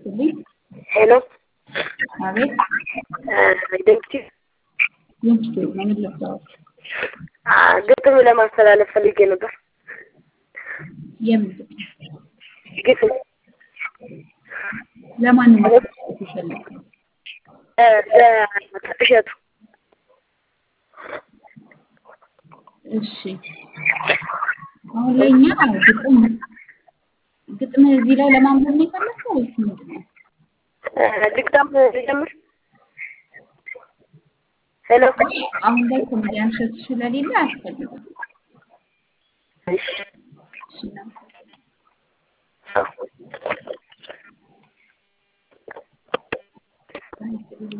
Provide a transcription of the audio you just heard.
ይስጥልኝ። ሄሎ አቤት ደምቲ ድምፅ ነው ምን ልርዳዎት? ግጥም ለማስተላለፍ ፈልጌ ነበር። የምን ግጥም? ግጥም ለማን ነው ማስተላለፍ የፈለግከው? እሸቱ እሺ አሁን ላይ እኛ ግጥም ግጥም እዚህ ላይ ለማንበብ ነው የፈለግከው ወይስ ምንድን ነው? ልግጣም ልጀምር? ሄሎ አሁን ላይ ኮሜዲያን እሸቱ ስለሌለ አያስፈልግም። እሺ እሺ እናመሰግናለን።